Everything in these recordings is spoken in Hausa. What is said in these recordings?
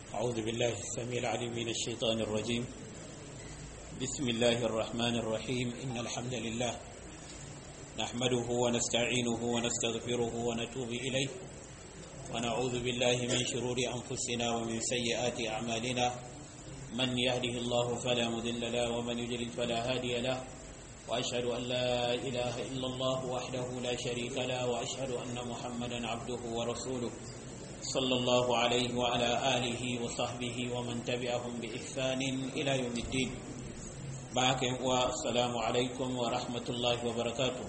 أعوذ بالله السميع العليم من الشيطان الرجيم بسم الله الرحمن الرحيم إن الحمد لله نحمده ونستعينه ونستغفره ونتوب إليه ونعوذ بالله من شرور أنفسنا ومن سيئات أعمالنا من يهده الله فلا مذل له ومن يجلل فلا هادي له وأشهد أن لا إله إلا الله وحده لا شريك له وأشهد أن محمدا عبده ورسوله صلى الله عليه وعلى آله وصحبه ومن تبعهم بإحسان إلى يوم الدين معك والسلام عليكم ورحمة الله وبركاته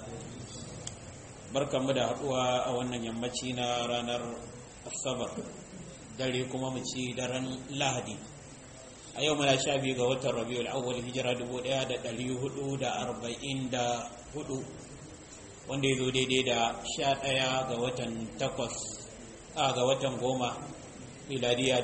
بركة مدى أقوى أولا يمتينا رانر الصبر دليكم ومتي درن لهدي a yau muna sha biyu ga watan rabiul awwal hijira 1444 wanda ya zo daidai da sha ɗaya ga watan takwas a ga watan goma miladiya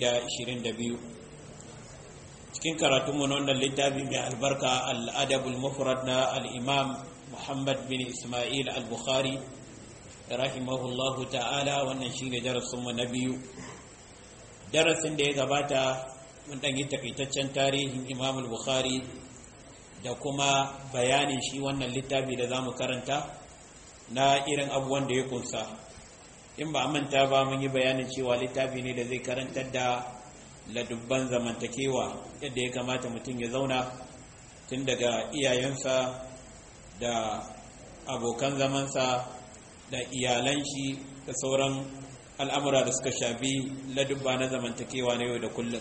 2022 cikin karatunmu na wannan littafi mai albarka al'adabul mufrad na al'imam muhammad bin ismail al-bukhari rahimahullahu ta'ala wannan shine darasinmu na biyu darasin da ya gabata mun ɗan yi takaitaccen tarihin imam bukhari da kuma bayanin shi wannan littafi da za mu karanta na irin abubuwan da ya kunsa in ba manta ba mun yi bayanin cewa littafi ne da zai karantar da ladubban zamantakewa yadda ya kamata mutum ya zauna tun daga iyayensa da abokan zamansa da iyalan shi da sauran al'amura da suka shafi ladubba na zamantakewa na yau da kullum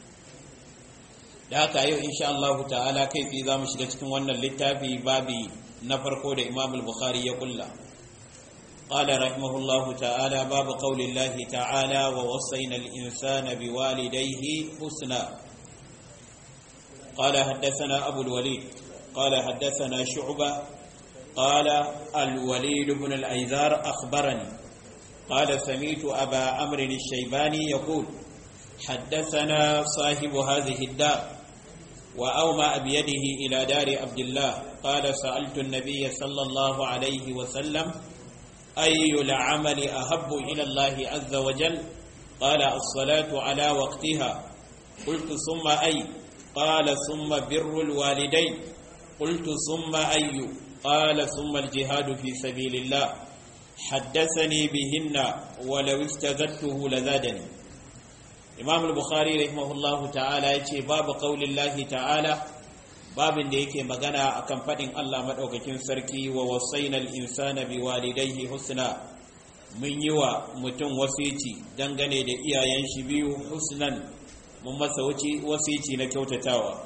da haka yau insha Allah ta'ala kai tsaye za mu shiga cikin wannan littafi babi na farko da Imam al-Bukhari ya kulla قال رحمه الله تعالى باب قول الله تعالى ووصينا الإنسان بوالديه حسنا قال حدثنا أبو الوليد قال حدثنا شعبة قال الوليد بن الأيزار أخبرني قال سميت أبا عمرو الشيباني يقول حدثنا صاحب هذه الدار وأومأ بيده إلى دار عبد الله قال سألت النبي صلى الله عليه وسلم أي العمل أحب إلى الله عز وجل قال الصلاة على وقتها قلت ثم أي قال ثم بر الوالدين قلت ثم أي قال ثم الجهاد في سبيل الله حدثني بهن ولو استزدته لزادني imam al-bukhari rahimahullahu ta'ala ya ce babu qaulillahi ta'ala babin da yake magana akan fadin Allah madaukakin sarki wa wasainal insana biwalidayhi husna mun yi wa mutum wasici dangane da iyayen shi biyu husnan mun masa wasici na kyautatawa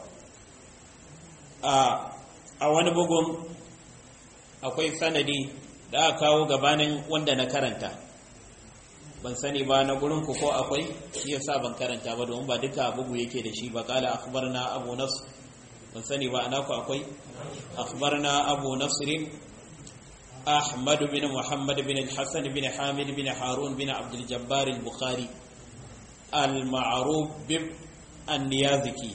a a wani bugun akwai sanadi da aka kawo gabanin wanda na karanta ban sani ba na gurin ku ko akwai shi yasa ban karanta ba domin ba duka bugu yake da shi ba kala akhbarna abu nasr ban sani ba ana ku akwai akhbarna abu nasr ahmad bin muhammad bin al-hasan bin hamid bin harun bin abd al-jabbar al-bukhari al-ma'ruf bi an-niyazaki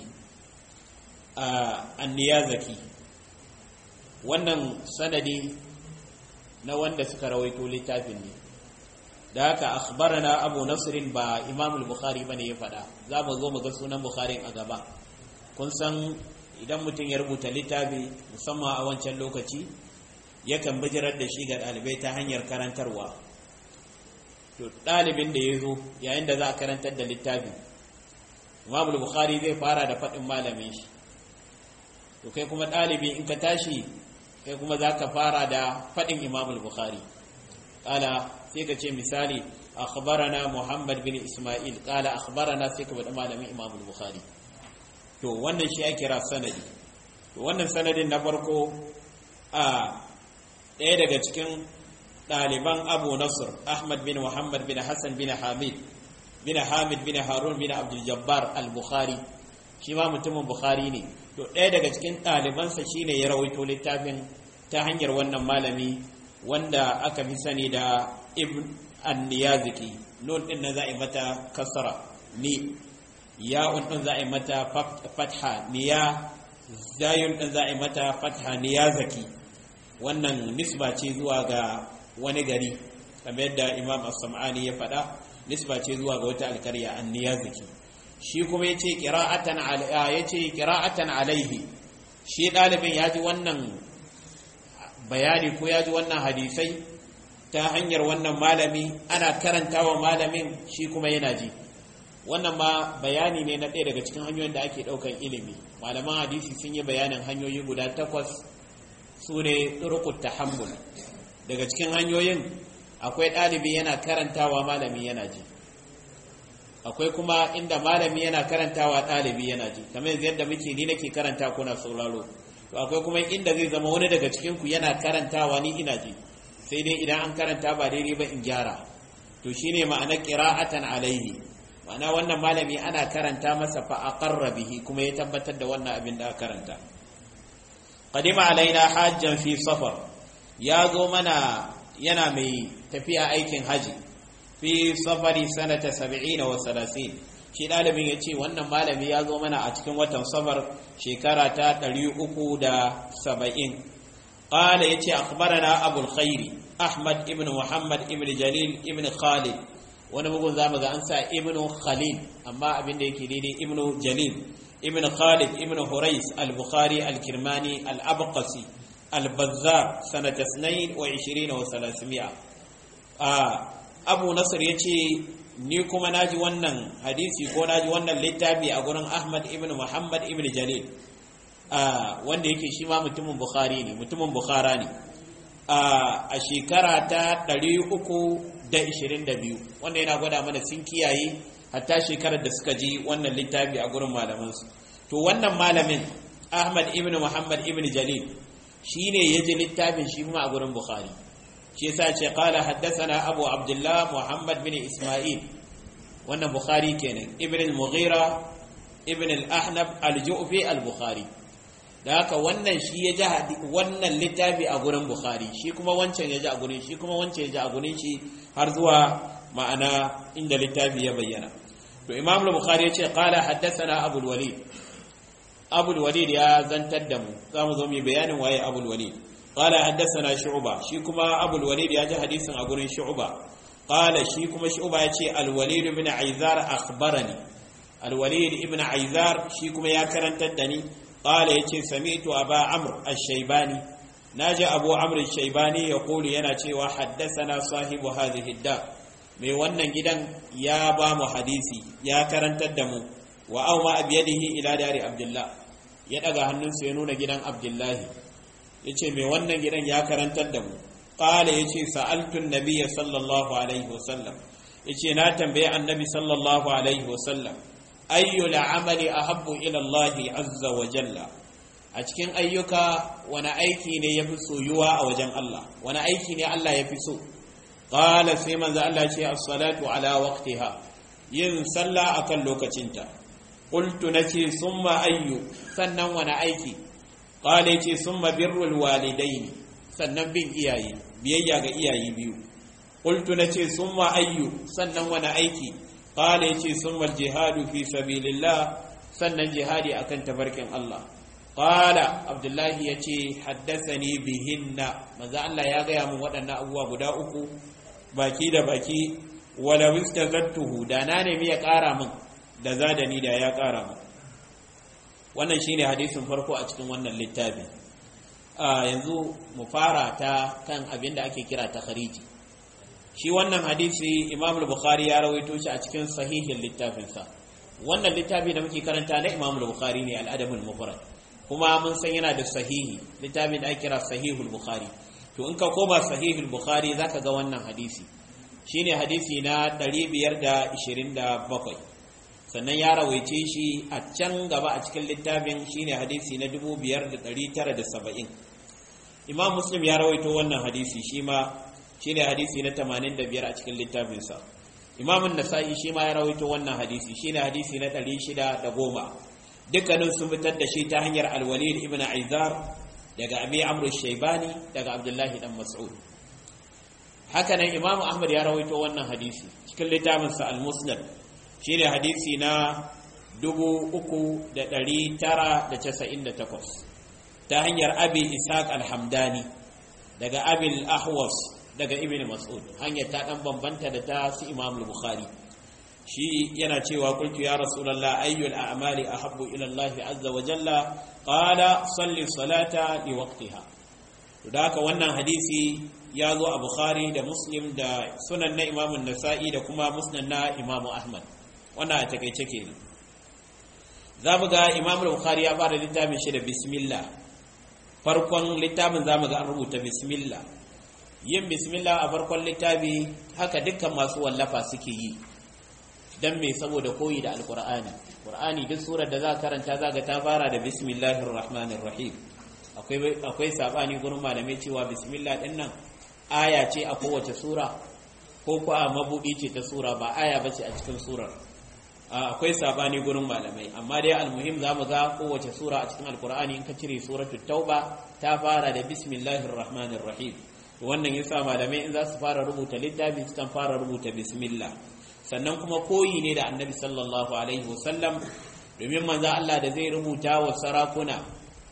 an-niyazaki wannan sanadi na wanda suka rawaito littafin ne da haka akhbarana abu nasirin ba imam al-bukhari bane ya faɗa za mu zo mu ga sunan bukhari a gaba kun san idan mutum ya rubuta littafi musamman a wancan lokaci yakan bijirar da shi ga ɗalibai ta hanyar karantarwa to ɗalibin da ya zo yayin da za a karantar da littafi imam al-bukhari zai fara da faɗin malamin shi to kai kuma ɗalibi in ka tashi kai kuma za ka fara da faɗin imam al-bukhari ƙala sai ka ce misali akhbarana Muhammad bin Ismail kala akhbarana sai ka bada malamin Imam Bukhari to wannan shi ake kira sanadi to wannan sanadin na farko a ɗaya daga cikin ɗaliban Abu Nasr Ahmad bin Muhammad bin Hassan bin Hamid bin Hamid bin Harun bin Abdul Jabbar al-Bukhari shi ma mutumin Bukhari ne to ɗaya daga cikin ɗalibansa shine ya rawaito littafin ta hanyar wannan malami wanda aka fi sani da ibn an-niyaziki nun din nan za a yi mata kasra ni ya'un din za a yi mata fatha niya zayun din za a yi mata fatha niyazaki wannan nisba ce zuwa ga wani gari kamar yadda imam as-sam'ani ya faɗa nisba ce zuwa ga wata alkarya anniyazaki shi kuma yace qira'atan yace qira'atan alaihi shi dalibin ya ji wannan bayani ko ya ji wannan hadisai ta hanyar wannan malami ana karantawa malamin shi kuma yana ji wannan ma bayani ne na ɗaya daga cikin hanyoyin da ake ɗaukan ilimi malaman hadisi sun yi bayanin hanyoyi guda takwas su ne turkut tahammul daga cikin hanyoyin akwai ɗalibi yana karantawa malami yana ji akwai kuma inda malami yana karantawa ɗalibi yana ji kamar yadda muke ni nake karanta kuna sauraro to akwai kuma inda zai zama wani daga cikin ku yana karantawa ni ina ji sai dai idan an karanta ba daidai ba in gyara to shine ma'anar qira'atan alaihi ma'ana wannan malami ana karanta masa fa aqarra bihi kuma ya tabbatar da wannan abin da aka karanta qadima alaina hajjan fi safar ya zo mana yana mai tafiya aikin haji fi safari sanata 70 wa 30 shi dalibin ya ce wannan malami ya zo mana a cikin watan safar shekara ta 370 قال يتي أخبرنا أبو الخير أحمد ابن محمد ابن جليل ابن خالد wani bugun za mu ga an sa ibnu khalil amma abin da yake daidai ibnu jalil ibnu khalid ibnu hurais al-bukhari al-kirmani al-abqasi al-bazzar sanata 22 wa 300 abu nasr yace ni kuma naji wannan hadisi ko naji wannan littafi a gurin ahmad ibnu muhammad ibnu jalil wanda yake shi ma mutumin bukhari ne mutumin bukhara ne a shekara ta 322 wanda yana gwada mana sun kiyaye hatta shekarar da suka ji wannan littafi a gurin malamansu to wannan malamin ahmad ibn muhammad ibn jalil shi ne ya ji littafin shi kuma a gurin bukhari shi yasa ce qala haddathana abu abdullah muhammad bin isma'il wannan bukhari kenan ibn al-mughira ibn al-ahnab al-ju'fi al-bukhari da haka wannan shi ya ji wannan littafi a gurin bukhari shi kuma wancan ya ji a gurin shi kuma wancan ya ji a gurin shi har zuwa ma'ana inda littafi ya bayyana to imam al-bukhari ya ce qala haddathana abul walid abul walid ya zantar da mu za mu zo mu bayanin waye abul walid qala haddathana shu'ba shi kuma abul walid ya ji hadisin a gurin shu'ba qala shi kuma shu'ba ya ce al-walid ibn aizar akhbarani al-walid ibn aizar shi kuma ya karantar da ni قال يتي سمعت أبا عمرو الشيباني ناجى أبو عمرو الشيباني يقول يناتي وحدثنا صاحب هذه الدار mai wannan gidan ya ba mu hadisi ya karantar da mu wa au ma abiyadihi ila dari abdullah ya daga hannunsa ya nuna gidan abdullahi yace mai wannan gidan ya karantar da mu qala yace sa'altu an-nabiyya sallallahu alaihi wasallam yace na tambaye annabi sallallahu alaihi wasallam ayyul amali ahabbu ila Allah azza wa jalla a cikin ayyuka wani aiki ne yafi soyuwa a wajen Allah wani aiki ne Allah yafi so qala sai manzo Allah ce as-salatu ala waqtiha yin sallah akan lokacinta qultu nace summa ayyu sannan wani aiki qala yace summa birrul walidaini sannan bin iyaye biyayya ga iyaye biyu qultu nace summa ayyu sannan wani aiki qala yace summa jihadu fi sabilillah sannan jihadi akan tabarkin Allah qala abdullahi yace haddathani bihinna manzo Allah ya gaya min waɗannan abubuwa guda uku baki da baki wala wistazattuhu da na nemi ya ƙara min da zadani da ya ƙara min wannan shine hadisin farko a cikin wannan littafi a yanzu mu fara ta kan abin da ake kira takhariji shi wannan hadisi imam al-bukhari ya rawaito shi a cikin sahihin littafinsa wannan littafi da muke karanta na imam al-bukhari ne al-adab al-mufrad kuma mun san yana da sahihi littafin da ake kira sahihul bukhari to in ka koma sahihul bukhari zaka ga wannan hadisi shine hadisi na 527 sannan ya rawaice shi a can gaba a cikin littafin shine hadisi na 5970 imam muslim ya rawaito wannan hadisi shi ma shine hadisi na 85 a cikin littafinsa imam an-nasa'i shi ma ya rawaito wannan hadisi shine hadisi na 610 dukkanin sun fitar da shi ta hanyar al-walid ibn aizar daga abi amr shaybani daga abdullahi dan mas'ud haka nan imam ahmad ya rawaito wannan hadisi cikin littafinsa al-musnad shine hadisi na 3998 ta hanyar abi ishaq al-hamdani daga abi al-ahwas daga ibn mas'ud hanyar ta dan bambanta da ta su imam al-bukhari shi yana cewa qultu ya rasulullah ayyul a'mali ahabbu ila Allah azza wa jalla qala salli salata li waqtiha to da haka wannan hadisi ya zo a bukhari da muslim da sunan na imamu nasa'i da kuma musnad na imamu ahmad wannan a takaice kenan za mu ga imamu bukhari ya fara littafin shi da bismillah farkon littafin za mu ga an rubuta bismillah yin bismillah a farkon littafi haka dukkan masu wallafa suke yi dan me saboda koyi da alqur'ani qur'ani duk surar da za karanta za ga ta fara da bismillahir rahmanir rahim akwai akwai sabani gurin malamai cewa bismillah din nan aya ce a kowace sura ko ko a mabudi ce ta sura ba aya bace a cikin surar akwai sabani gurin malamai amma dai almuhim zamu ga kowace sura a cikin alqur'ani in ka cire suratul tauba ta fara da bismillahir rahmanir rahim wannan yasa malamai in za su fara rubuta littafi sukan fara rubuta bismillah sannan kuma koyi ne da annabi sallallahu alaihi wasallam domin manzo Allah da zai rubuta wa sarakuna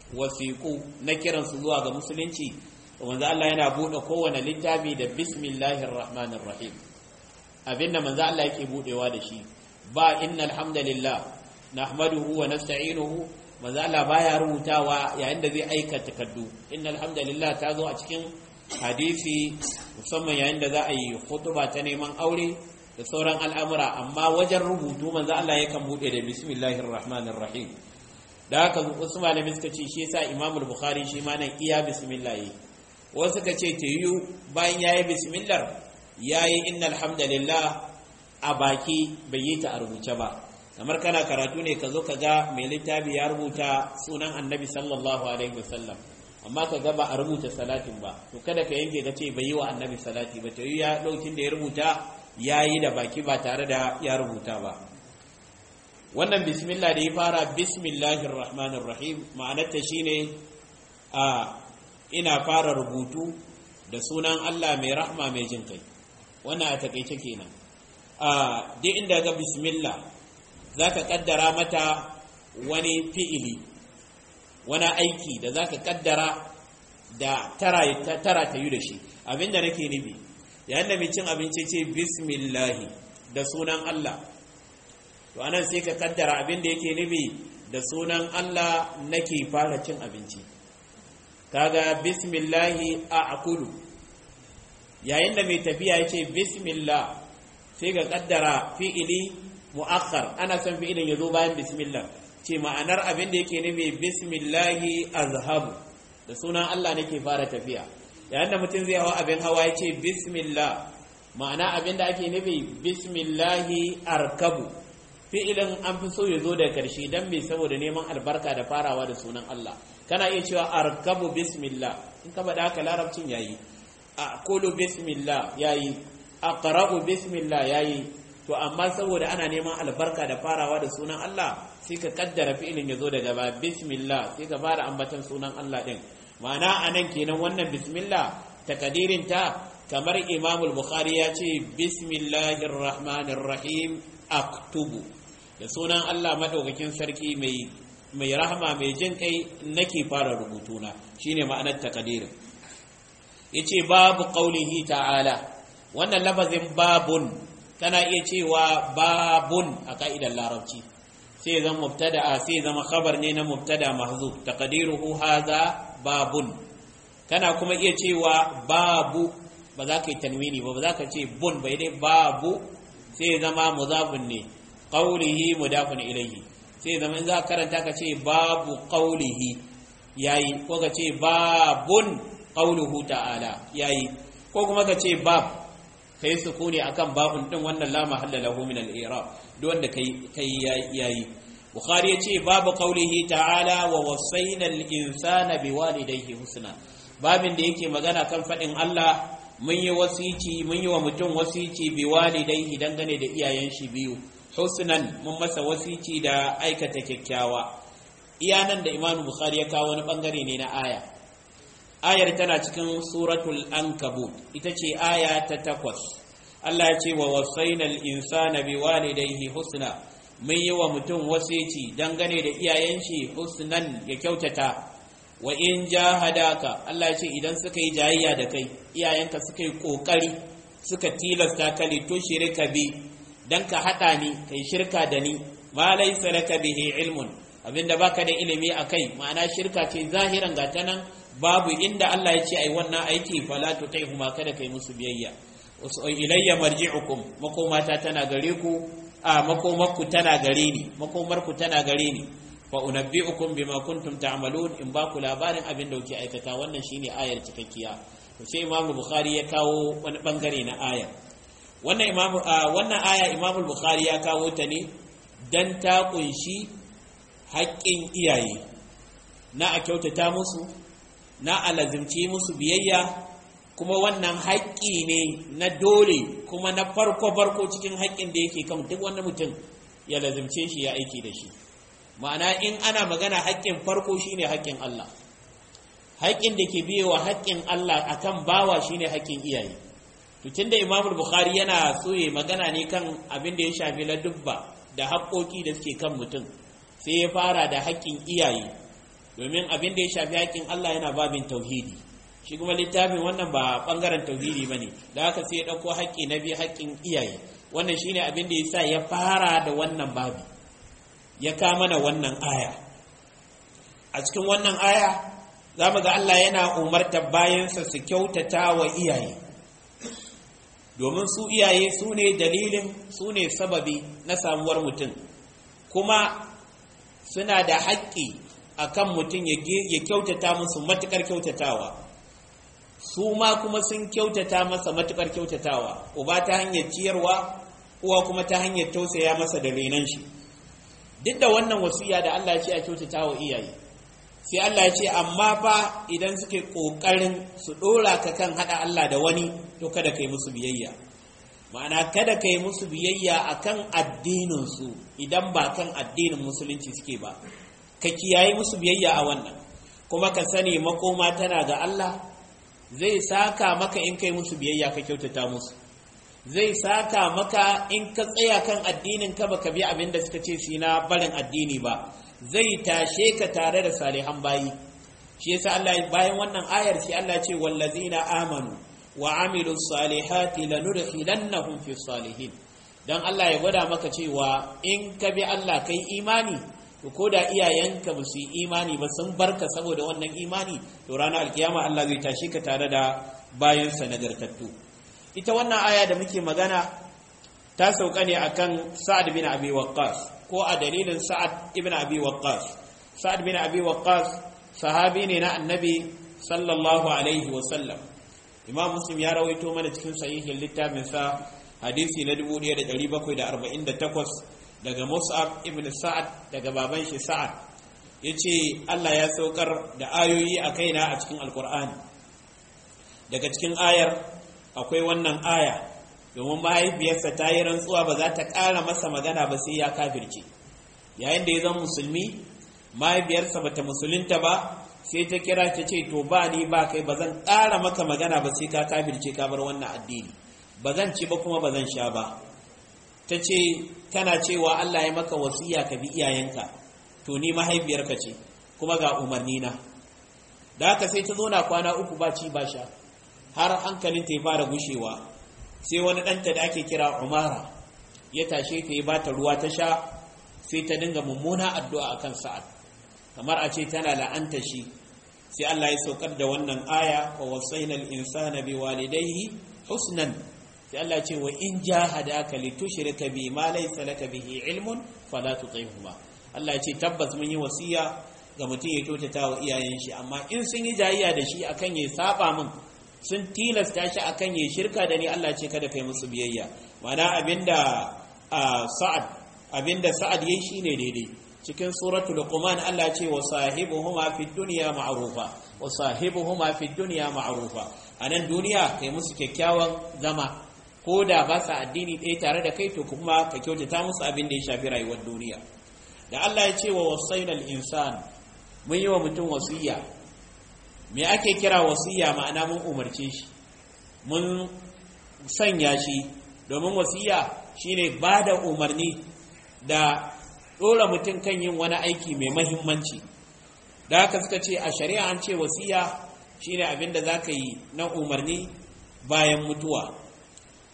wasiqu na kiransu zuwa ga musulunci manzo Allah yana bude kowane littafi da bismillahir rahmanir rahim abinda manzo Allah yake budewa da shi ba innal hamdalillah nahmaduhu wa nasta'inuhu manzo Allah baya rubutawa yayin da zai aika takaddu innal hamdalillah ta zo a cikin hadisi musamman yayin da za a yi khutba ta neman aure da sauran al'amura amma wajen rubutu manzo Allah yakan bude da bismillahir rahmanir rahim da haka wasu malamai suka ce shi yasa Imam Bukhari shi ma nan iya bismillah yi wasu suka ce tayu bayan yayi bismillah yayi innal hamdalillah a baki bai yi ta a rubuce ba kamar kana karatu ne ka zo ka ga mai littafi ya rubuta sunan annabi sallallahu alaihi wasallam amma ka ga ba a rubuta salatin ba to kada ka yanke ka ce bai yi wa annabi salati ba tayi ya daukin da ya rubuta ya yi da baki ba tare da ya rubuta ba wannan bismillah da ya fara bismillahir rahmanir rahim ma'anarta shine a ina fara rubutu da sunan Allah mai rahma mai jin kai wannan a takeice kenan a duk inda ga bismillah zaka kaddara mata wani fi'ili wani aiki da zaka kaddara da tara tara ta yi da shi abinda nake nufi yayin da mai cin abinci ce bismillahi da sunan Allah to anan sai ka kaddara abin da yake nufi da sunan Allah nake fara cin abinci kaga bismillahi a akulu yayin da mai tafiya ya ce bismillah sai ka kaddara fi'ili mu'akhar ana son fi'ilin ya zo bayan bismillah ce ma'anar abin da yake nufi bismillahi azhabu da sunan Allah nake fara tafiya yayin da mutum zai hawa abin hawa ya ce bismillah ma'ana abin da ake nufi bismillahi arkabu fi'ilin an fi so ya zo da karshe don mai saboda neman albarka da farawa da sunan Allah kana iya cewa arkabu bismillah in ka faɗa haka larabcin yayi a kulu bismillah yayi aqra'u bismillah yayi to amma saboda ana neman albarka da farawa da sunan Allah sai ka kaddara fi'ilin ya zo daga ba bismillah sai ka fara ambatan sunan Allah din ma'ana anan kenan wannan bismillah takadirin ta kamar Imam al-Bukhari ya ce bismillahir rahmanir rahim aktubu da sunan Allah madaukakin sarki mai mai rahama mai jin kai nake fara rubutuna shine ma'anar takadirin yace babu qaulihi ta'ala wannan lafazin babun kana iya cewa babun a ka'idar larabci sai zama mubtada sai zama khabar ne na mubtada mahzuf taqdiruhu hadha babun kana kuma iya cewa babu ba za ka yi tanwini ba ba za ka ce bun bai dai babu sai zama mudafun ne qawlihi mudafun ilayhi sai zama in za ka karanta ka ce babu qawlihi yayi ko ka ce babun qawluhu ta'ala yayi ko kuma ka ce bab kai sukuni akan babun din wannan la mahalla lahu min al-i'rab duk wanda kai kai yayi bukhari yace babu qawlihi ta'ala wa wasayna al-insana biwalidayhi husna babin da yake magana kan fadin Allah mun yi wasici mun yi wa mutum wasici biwalidayhi dangane da iyayen shi biyu husnan mun masa wasici da aikata kyakkyawa iyanan da imamu bukhari ya kawo wani bangare ne na aya ayar tana cikin suratul ankabut ita ce aya ta takwas Allah ya ce wa wasainal insana biwalidayhi husna mun yi wa mutum wasici dangane da iyayen shi husnan ya kyautata wa in jahadaka Allah ya ce idan suka yi jayayya da kai iyayenka suka yi kokari suka tilasta ka li tushrika bi dan ka hada ni kai shirka da ni ma laysa laka bihi ilmun abinda baka da ilimi akai ma'ana shirka ce zahiran ga ta nan babu inda Allah ya ce ai wannan aiki fala tutaihuma kada kai musu biyayya ilayya marji'ukum makomata tana gare ku a makomarku tana gare ni makomarku tana gare ni fa unabbi'ukum bima kuntum ta'malun in ba ku labarin abin da kuke aikata wannan shine ayar cikakkiya to sai Imam Bukhari ya kawo wani bangare na ayar wannan Imam wannan aya Imam Bukhari ya kawo ta ne dan ta kunshi haƙƙin iyaye na a kyautata musu na alazimci musu biyayya kuma wannan haƙƙi ne na dole kuma na farko farko cikin haƙƙin da yake kan duk wani mutum ya lazimce shi ya aiki da shi ma'ana in ana magana haƙƙin farko shine haƙƙin Allah haƙƙin da ke biyewa haƙƙin Allah akan bawa shine haƙƙin iyaye to tunda Imam Bukhari yana so ya magana ne kan abin da ya shafi ladubba da haƙƙoƙi da suke kan mutum sai ya fara da haƙƙin iyaye domin abin da ya shafi haƙƙin Allah yana babin tauhidi shi kuma littafin wannan ba bangaren tauhidi ba ne da haka sai ya ɗauko haƙƙi na biyu haƙƙin iyaye wannan shine abin da ya sa ya fara da wannan babi ya kama na wannan aya a cikin wannan aya za mu ga Allah yana umartar bayansa su kyautata wa iyaye domin su iyaye su ne dalilin su ne sababi na samuwar mutum kuma suna da haƙƙi akan mutum ya kyautata musu matuƙar kyautatawa su ma kuma sun kyautata masa matukar kyautatawa uba ta hanyar ciyarwa uwa kuma ta hanyar tausaya masa da renon shi duk da wannan wasiya da Allah ya ce a kyautata wa iyaye sai Allah ya ce amma fa idan suke kokarin su dora ka kan hada Allah da wani to kada kai musu biyayya ma'ana kada kai musu biyayya akan addinin su idan ba kan addinin musulunci suke ba ka kiyaye musu biyayya a wannan kuma ka sani makoma tana ga Allah zai saka maka in kai musu biyayya ka kyautata musu zai saka maka in ka tsaya kan addinin ka baka bi abin da suka ce shi na barin addini ba zai tashe ka tare da salihan bayi shi yasa Allah bayan wannan ayar sai Allah ce wallazina amanu wa amilu salihati lanudkhilannahum fi salihin dan Allah ya gwada maka cewa in ka bi Allah kai imani to ko da iyayenka ba su yi imani ba sun barka saboda wannan imani to ranar alkiyama Allah zai tashi ka tare da bayansa nagartattu ita wannan aya da muke magana ta sauka ne akan Sa'ad bin Abi Waqqas ko a dalilin Sa'ad ibn Abi Waqqas Sa'ad bin Abi Waqqas sahabi ne na Annabi sallallahu alaihi wa sallam Imam Muslim ya rawaito mana cikin sahihin littafin sa hadisi na 1748 daga Mus'ab ibn Sa'ad daga baban shi Sa'ad yace Allah ya saukar da ayoyi a kaina a cikin Alkur'ani daga cikin ayar akwai wannan aya domin mahaifiyarsa ta yi rantsuwa ba za ta ƙara masa magana ba sai ya kafirce yayin da ya zama musulmi mahaifiyarsa bata musulunta ba sai ta kira ta ce to ba ni ba kai ba zan ƙara maka magana ba sai ka kafirce ka bar wannan addini ba zan ci ba kuma ba zan sha ba ta ce kana cewa Allah ya maka wasiya ka bi iyayenka to ni mahaifiyarka ce kuma ga umarni na da haka sai ta zo na kwana uku ba ci ba sha har hankalin ta ya fara gushewa sai wani ɗanta da ake kira umara ya tashe ta ya bata ruwa ta sha sai ta dinga mummuna addu'a akan sa'ad kamar a ce tana la'anta shi sai Allah ya saukar da wannan aya wa wasaina al-insana biwalidayhi husnan sai Allah ce wa in jahadaka litushrika bi ma laysa laka bihi ilmun fala tuti'huma Allah ya ce tabbas mun yi wasiya ga mutum ya kyautata wa iyayen shi amma in sun yi jayayya da shi akan ya saba min sun tilasta shi akan ya shirka da ni Allah ce kada kai musu biyayya mana abinda sa'ad abinda sa'ad yayi shine daidai cikin suratul luqman Allah ce wa sahibuhuma fid dunya ma'rufa wa sahibuhuma fid dunya ma'rufa anan duniya kai musu kyakkyawan zama ko da ba sa addini ɗaya tare da kai to kuma ka kyautata musu abin da ya shafi rayuwar duniya da Allah ya ce wa wasainal insan mun yi wa mutum wasiya me ake kira wasiya ma'ana mun umarce shi mun sanya shi domin wasiya shine ba da umarni da ɗora mutum kan yin wani aiki mai mahimmanci da haka suka ce a shari'a an ce wasiya shine abin da za ka yi na umarni bayan mutuwa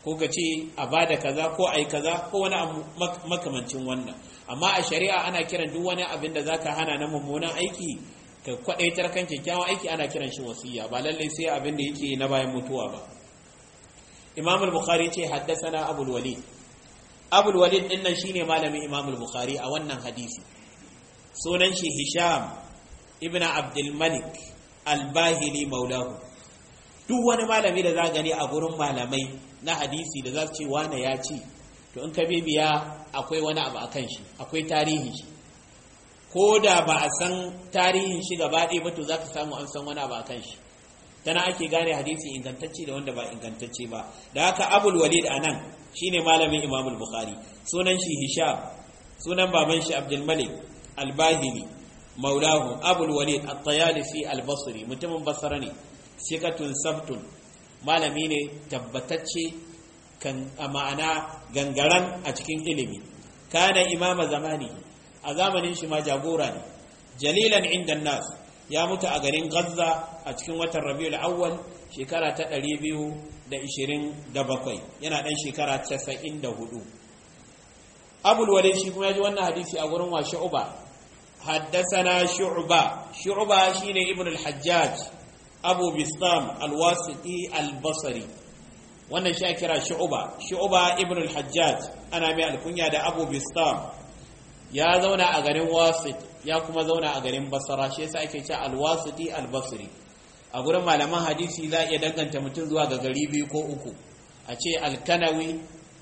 ko ka ce a bada kaza ko ai kaza ko wani makamancin wannan amma a shari'a ana kiran duk wani abin da zaka hana na mummunan aiki ka kwadaitar kan kyakkyawan aiki ana kiran shi wasiya ba lallai sai abin da yake na bayan mutuwa ba imam al-bukhari ce haddasana abul walid abul walid din nan shine malamin imam al-bukhari a wannan hadisi sunan shi hisham ibn abdul malik al-bahili maulahu duk wani malami da za gani a gurin malamai na hadisi da za su ce wane ya ci to in ka bibiya akwai wani abu a kan shi akwai tarihin shi ko da ba a san tarihin shi gaba ɗaya ba to za ka samu an san wani abu a kan shi tana ake gane hadisi ingantacce da wanda ba ingantacce ba da haka abul walid a nan shine malamin imam bukhari sunan shi hisham sunan baban shi abdul malik al-bahili maulahu abul walid at-tayalisi al-basri mutumin basra ne sikatun sabtun malami ne tabbatacce kan a ma'ana gangaran a cikin ilimi kana imama zamani a zamanin shi ma jagora ne jalilan inda nas ya mutu a garin Gaza a cikin watan Rabiul Awwal shekara ta 227 yana dan shekara 94 Abul Walid shi kuma ya ji wannan hadisi a gurin wa Shu'ba haddathana Shu'ba Shu'ba shine Ibn al-Hajjaj Abu Bistam al-Wasiti al-Basri wannan shi kira Shu'ba Shu'ba Ibn al-Hajjaj ana mai alkunya da Abu Bistam ya zauna a garin Wasit ya kuma zauna a garin basara shi yasa ake cewa alwasiti albasri a gurin malaman hadisi za a iya danganta mutum zuwa ga gari biyu ko uku a ce alkanawi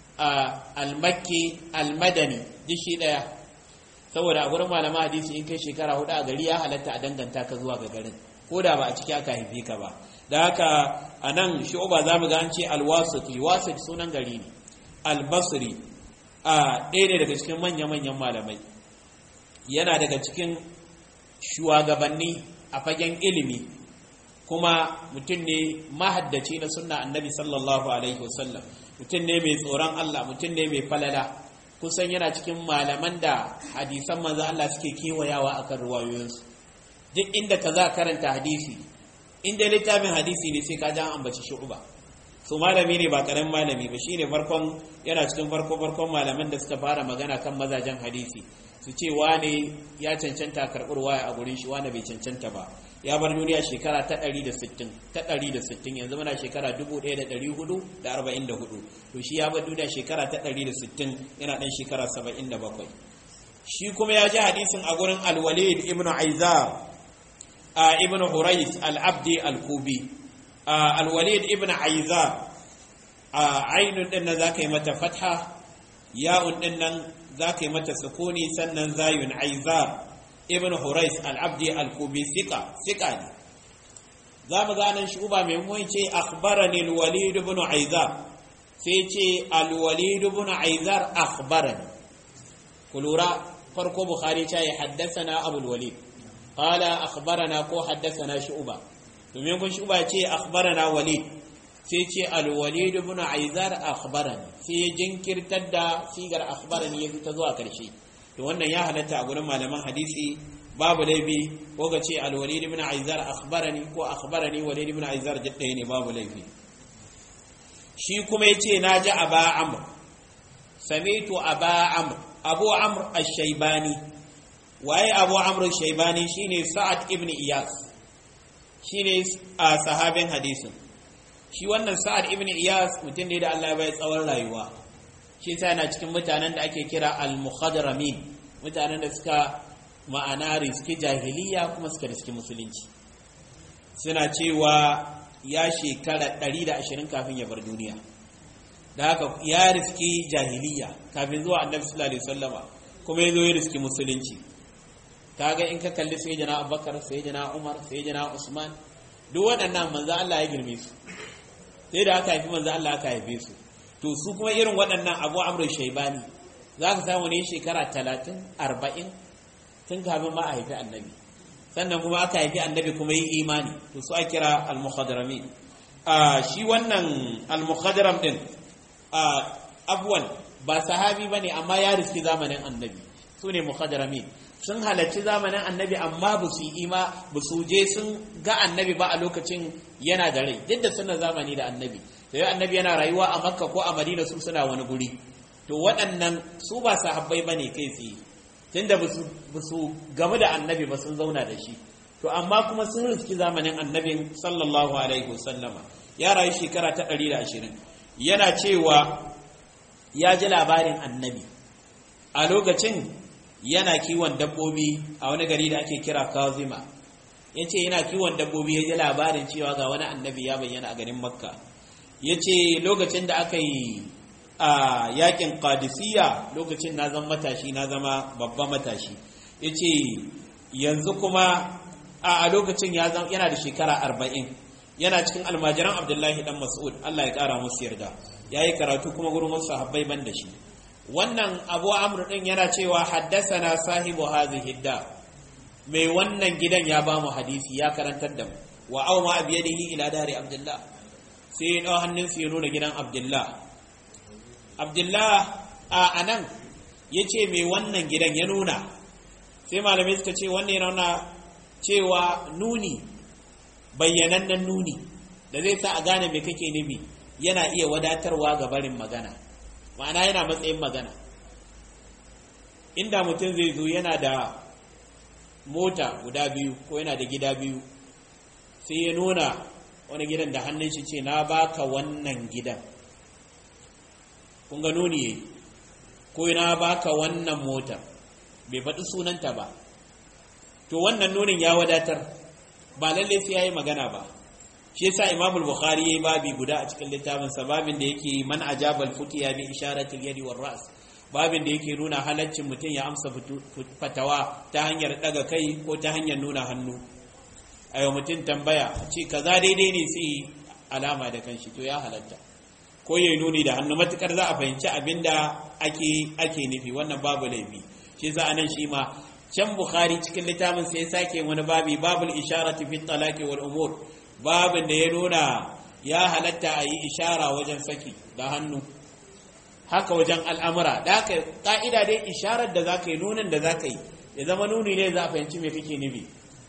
almakki almadani duk shi daya saboda a gurin malaman hadisi in kai shekara hudu a gari ya halatta a danganta ka zuwa ga garin ko da ba a ciki aka haife ka ba da haka a nan shu'uba za mu ga an ce alwasiti wasit sunan gari ne albasri a ɗaya ne daga cikin manya-manyan malamai yana daga cikin shugabanni a fagen ilimi kuma mutum ne mahaddaci na sunna annabi sallallahu alaihi wasallam mutum ne mai tsoron Allah mutum ne mai falala kusan yana cikin malaman da hadisan manzo Allah suke kewayawa akan ruwayoyinsu duk inda ka za karanta hadisi inda littafin hadisi ne sai ka ji an ambaci shu'uba su malami ne ba karamin malami ba shine farkon yana cikin farko farkon malaman da suka fara magana kan mazajen hadisi su ce wane ya cancanta karɓar waya a gurin shi wane bai cancanta ba ya bar duniya shekara ta 160 ta 160 yanzu muna shekara 1444 to shi ya bar duniya shekara ta 160 yana dan shekara 77 shi kuma ya ji hadisin a gurin al-walid ibn aizar a ibn hurais al-abdi al-kubi al-walid ibn aizar a ainun din nan zaka yi mata fatha ya'un din nan za ka yi mata sukuni sannan zayun aizar ibn hurais al-abdi al-kubi sika sika ne za mu ganin shi uba mai mun ce akhbarani al-walid ibn aizar sai ce al-walid ibn aizar akhbarani ku lura farko bukhari ta yi haddasana abul walid qala akhbarana ko haddasana shu'ba domin kun shu'ba ce akhbarana walid sai ce alwalid ibn aizar akhbarani sai ya jinkirtar da sigar akhbarani ya ta zuwa karshe to wannan ya halatta a gurin malaman hadisi babu laifi ko ga ce alwalid ibn aizar akhbarani ko akhbarani walid ibn aizar jadda ne babu laifi shi kuma yace naji aba amr samitu aba amr abu amr ash-shaybani waye abu amr ash-shaybani shine sa'ad ibn iyas shine a sahabin hadisin shi wannan sa'ad ibn iyas mutum ne da Allah ya bai tsawon rayuwa shi sa yana cikin mutanen da ake kira al-mukhadramin mutanen da suka ma'ana riski jahiliya kuma suka riski musulunci suna cewa ya shekara 120 kafin ya bar duniya da haka ya riski jahiliya kafin zuwa annabi sallallahu alaihi wasallama kuma ya zo ya riski musulunci kaga in ka kalli sayyidina abubakar sayyidina umar sayyidina usman duk waɗannan manzo Allah ya girme su sai da aka haifi manzo Allah aka haife su to su kuma irin waɗannan abu amru shaibani za ka samu ne shekara talatin arba'in tun kafin ma a haifi annabi sannan kuma aka haifi annabi kuma yi imani to su a kira al-mukhadrami shi wannan al-mukhadram din abuwan ba sahabi bane amma ya riski zamanin annabi su ne mukhadrami sun halarci zamanin annabi amma ba su ima ba su je sun ga annabi ba a lokacin yana da rai duk da suna zamani da annabi sai annabi yana rayuwa a makka ko a madina su suna wani guri to waɗannan su ba sahabbai bane kai tsaye tunda ba su gamu da annabi ba sun zauna da shi to amma kuma sun riski zamanin annabin sallallahu alaihi wasallama ya rayu shekara ta 120 yana cewa ya ji labarin annabi a lokacin yana kiwon dabbobi a wani gari da ake kira kazima ya ce yana kiwon dabbobi ya ji labarin cewa ga wani annabi ya bayyana a garin makka ya ce lokacin da aka yi a yakin qadisiyya lokacin na zama matashi na zama babban matashi ya ce yanzu kuma a lokacin yana da shekara arba'in yana cikin almajiran abdullahi dan mas'ud allah ya kara musu yarda ya yi karatu kuma gurin wasu sahabbai ban da shi wannan abu amr din yana cewa haddasana sahibu hadhihi da mai wannan gidan ya ba mu hadisi ya karantar da mu wa aw ma abiyadihi ila dari abdullah sai ya dau hannun ya nuna gidan abdullah abdullah a anan yace mai wannan gidan ya nuna sai malamai suka ce wannan yana nuna cewa nuni bayyanannen nuni da zai sa a gane me kake nufi yana iya wadatarwa ga barin magana ma'ana yana matsayin magana inda mutum zai zo yana da mota guda biyu ko yana da gida biyu sai ya nuna wani gidan da hannun shi ce na baka wannan gidan kun ga nuni yayi ko na baka wannan mota bai faɗi sunanta ba to wannan nunin ya wadatar ba lalle sai yayi magana ba shi yasa Imam al-Bukhari yayi babi guda a cikin littafin sa babin da yake man ajabal futiya bi isharati al-yadi war ra's babin da yake nuna halaccin mutum ya amsa fatawa ta hanyar daga kai ko ta hanyar nuna hannu ayo mutum tambaya ce kaza daidai ne sai alama da kanshi to ya halatta ko yayi nuni da hannu matukar za a fahimci abinda ake ake nufi wannan babu laifi shi yasa anan shi ma can Bukhari cikin littafin sai ya sake wani babi babul isharati fi talaqi wal umur babin da ya nuna ya halatta a yi ishara wajen saki da hannu haka wajen al'amura da haka ƙa'ida dai isharar da za ka yi nunin da za ka yi ya zama nuni ne za a fahimci mai kake nufi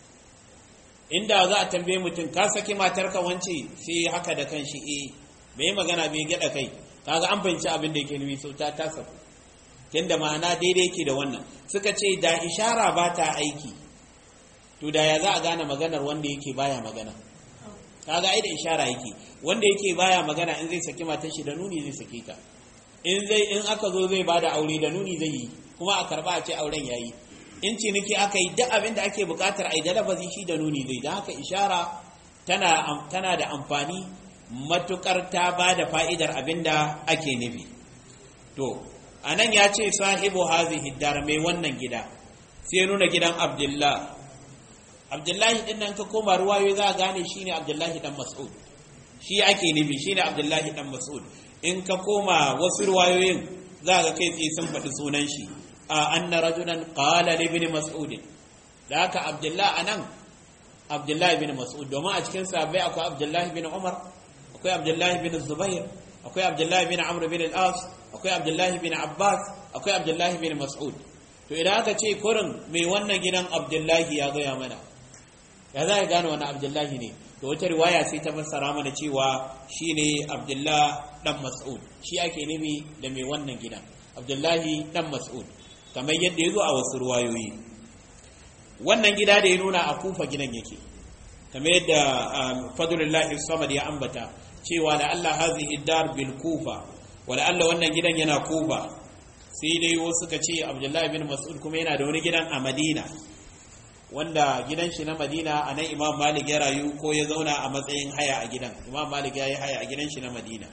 inda za a tambaye mutum ka saki matarka wance sai haka da kan shi eh bai magana bai gyaɗa kai kaga an fahimci abin da yake nufi sau ta ta saku tunda ma'ana daidai yake da wannan suka ce da ishara ba ta aiki to da ya za a gane maganar wanda yake baya magana kaga ai da ishara yake wanda yake baya magana in zai saki matar shi da nuni zai sake ta in zai in aka zo zai bada aure da nuni zai yi kuma a karba a ce auren yayi in ciniki aka yi duk abin da ake bukatar ai da lafazi shi da nuni zai dan haka ishara tana tana da amfani matukar ta bada fa'idar abin da ake nufi to anan ya ce sahibu hazihi dar mai wannan gida sai nuna gidan abdullah abdullahi din nan ka koma ruwayo za a gane shine abdullahi dan mas'ud shi ake nufi shine abdullahi dan mas'ud in ka koma wasu ruwayoyin za ga kai tsaye sun faɗi sunan shi a anna rajulan qala li ibn mas'ud da haka abdullahi anan abdullahi bin mas'ud domin a cikin sahabbai akwai abdullahi bin umar akwai abdullahi bin zubair akwai abdullahi bin amr bin al-as akwai abdullahi bin abbas akwai abdullahi bin mas'ud to idan aka ce kurin mai wannan gidan abdullahi ya gaya mana ya za ka gane wani abdullahi ne da wata riwaya sai ta fassara mana cewa shine abdullah dan mas'ud shi ake nufi da mai wannan gidan abdullahi dan mas'ud kamar yadda ya zo a wasu riwayoyi wannan gida da ya nuna a kufa gidan yake kamar yadda fadlullahi samad ya ambata cewa da Allah hazihi dar bil kufa wa da Allah wannan gidan yana kufa sai dai wasu suka ce abdullahi bin mas'ud kuma yana da wani gidan a madina wanda gidan shi na madina a nan imam malik ya rayu ko ya zauna a matsayin haya a gidan imam malik ya yi haya a gidan shi na madina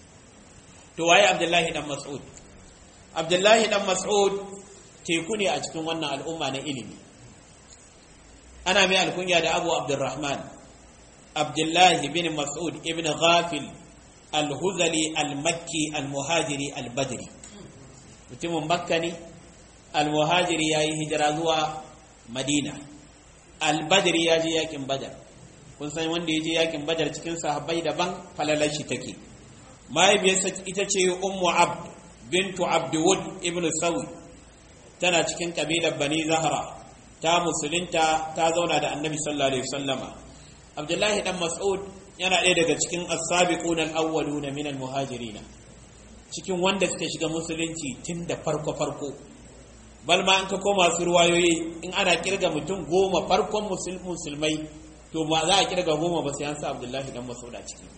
to waye abdullahi dan mas'ud abdullahi dan mas'ud teku ne a cikin wannan al'umma na ilimi ana mai alkunya da abu abdurrahman abdullahi bin mas'ud ibn ghafil al-huzali al-makki al-muhajiri al-badri mutumin makka ne al-muhajiri ya yi hijira zuwa madina al-badri ya je yakin badar kun san wanda ya je yakin badar cikin sahabbai daban falalar shi take mahaifiyarsa ita ce ummu abd bintu abdwud ibn sawi tana cikin kabilar bani zahra ta musulunta ta zauna da annabi sallallahu alaihi wasallama abdullahi dan mas'ud yana ɗaya daga cikin as-sabiquna al-awwaluna min al-muhajirin cikin wanda suka shiga musulunci tun da farko farko bal ma an ka koma su ruwayoyi in ana kirga mutum goma farkon musulmai to ba za a kirga goma ba sai an sa Abdullahi dan Mas'ud a ciki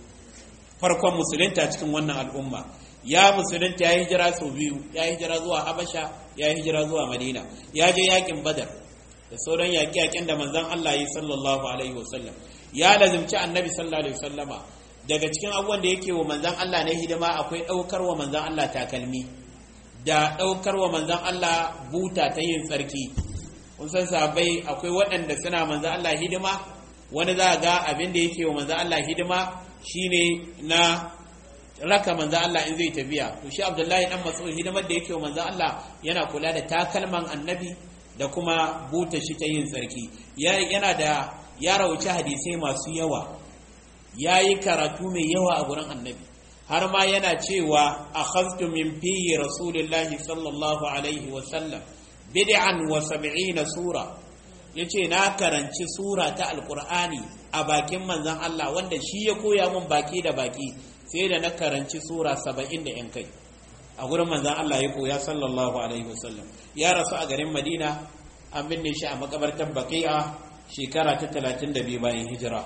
farkon musulunta cikin wannan al'umma ya musulunta ya hijira sau biyu ya hijira zuwa Habasha ya hijira zuwa Madina ya je yakin Badar da sauran yaƙi-yaƙin da manzon Allah yi sallallahu alaihi wasallam ya lazimci annabi sallallahu alaihi wasallama daga cikin abubuwan da yake wa manzon Allah na hidima akwai ɗaukar wa manzon Allah takalmi da ɗaukar wa manzon Allah buta ta yin tsarki kun san sahabbai akwai waɗanda suna manzon Allah hidima wani za ga abin da yake wa manzon Allah hidima shine na raka manzon Allah in zai tafiya to shi Abdullahi dan Mas'ud hidimar da yake wa manzon Allah yana kula da takalman annabi da kuma buta shi ta yin tsarki yana da ya rauci hadisai masu yawa ya yi karatu mai yawa a gurin annabi har ma yana cewa a khaztu min fiye rasulullahi sallallahu alaihi wasallam bid'an wa sab'ina sura yace na karanci sura ta alqur'ani a bakin manzon Allah wanda shi ya koya min baki da baki sai da na karanci sura 70 da yan kai a gurin manzon Allah ya koya sallallahu alaihi wasallam ya rasu a garin Madina an binne shi a makabartar Baqi'a shekara ta 32 bayan hijira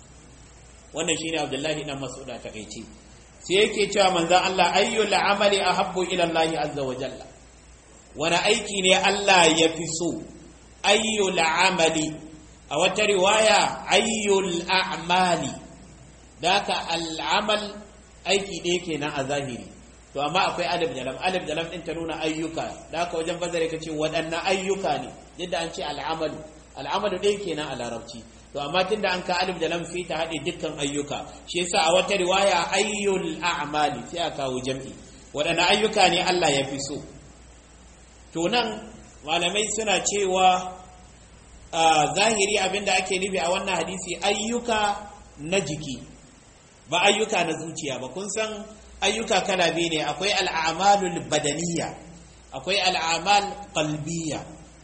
wannan shine Abdullahi dan Mas'ud ta kaice sai yake cewa manzon Allah ayyul amali ahabbu ila Allah azza wa jalla wani aiki ne Allah ya fi so ayyul amali a wata riwaya ayyul a'mali daka al'amal aiki ɗaya kenan a zahiri to amma akwai alif da lam alif da lam din ta nuna ayyuka daka wajen bazare kace waɗannan ayyuka ne yadda an ce al'amalu al'amalu ɗaya kenan a larabci to amma tunda an ka alif da lam sai ta haɗe dukkan ayyuka shi yasa a wata riwaya ayyul a'mali sai a kawo jam'i waɗanne ayyuka ne Allah ya fi so to nan malamai suna cewa zahiri abinda ake nufi a wannan hadisi ayyuka na jiki ba ayyuka na zuciya ba kun san ayyuka kala biyu ne akwai al'amalul badaniya akwai al'amal qalbiyya